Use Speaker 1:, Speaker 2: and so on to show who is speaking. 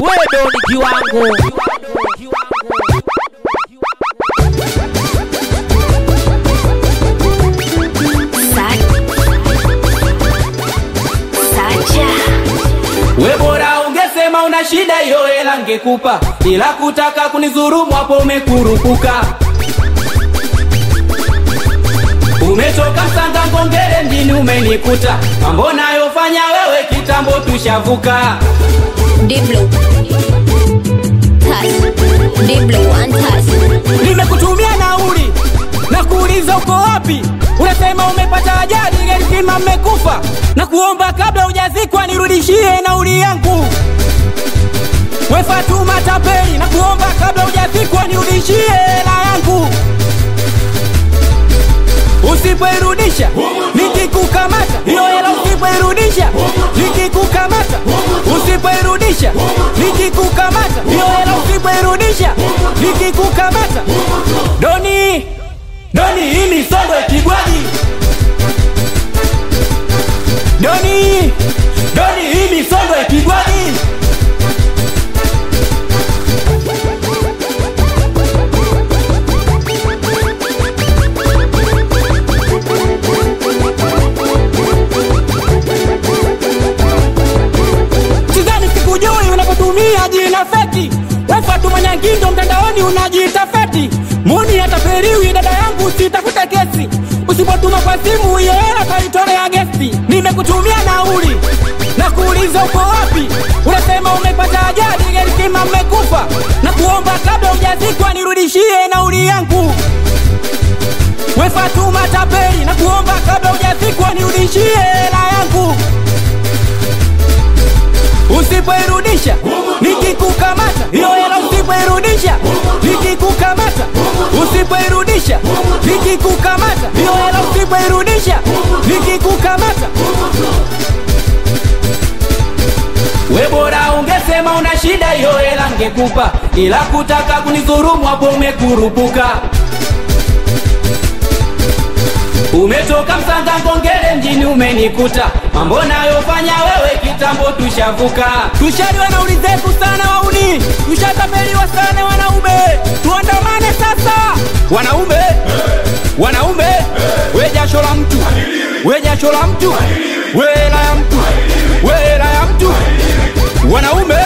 Speaker 1: wewe doni kiwango
Speaker 2: We bora ungesema una shida hiyo hela ngekupa, ila kutaka kunizurumu hapo umekurupuka. Umetoka Msanga Ngongere mjini umenikuta, mambo nayofanya wewe kitambo tushavuka.
Speaker 3: Diblo. Touch. Diblo one touch.
Speaker 2: Nimekutumia nauli na kuuliza uko wapi, unasema umepata ajali, gari zima mmekufa, na kuomba kabla hujazikwa nirudishie nauli yangu. We Fatuma tapeli, na kuomba kabla hujazikwa nirudishie hela yangu. Usipoirudisha nikikukamata, hiyo hela usipoirudisha nikikukamata, usipoirudisha nikikukamata, hiyo hela usipoirudisha nikikukamata. Doni, Doni, hii ni songo ya Kigwaji. Doni, Doni, hii ni songo ya Kigwaji. Sidhani sikujui unapotumia jina feki. We Fatuma Nyangindo mtandaoni unajiita feti. Muni atapeliwi dada yangu, sitafute kesi. Usipotuma kwa simu hiyo hela kaitolea gesti. Nimekutumia nauli na kuuliza uko wapi, unasema umepata ajali, gari zima mmekufa, na kuomba kabla hujazikwa nirudishie nauli yangu. We Fatuma tapeli, na kuomba kabla hujazikwa nirudishie hela yangu. Usipoirudisha nikikukamata, hiyo hela usipoirudisha nikikukamata, usipoirudisha nikikukamata, hiyo hela usipoirudisha nikikukamata. We bora ungesema una shida, hiyo hela ngekupa, ila kutaka kunizurumu hapo umekurupuka. Umetoka Msanga Ngongere mjini umenikuta, mambo nayofanya wewe kitambo tushavuka. Tushaliwa na uli zetu sana wauni, tushatapeliwa sana wanaume, tuandamane sasa wanaume, wanaume, we jasho la mtu, we jasho la mtu, we hela ya mtu, we hela ya mtu, wanaume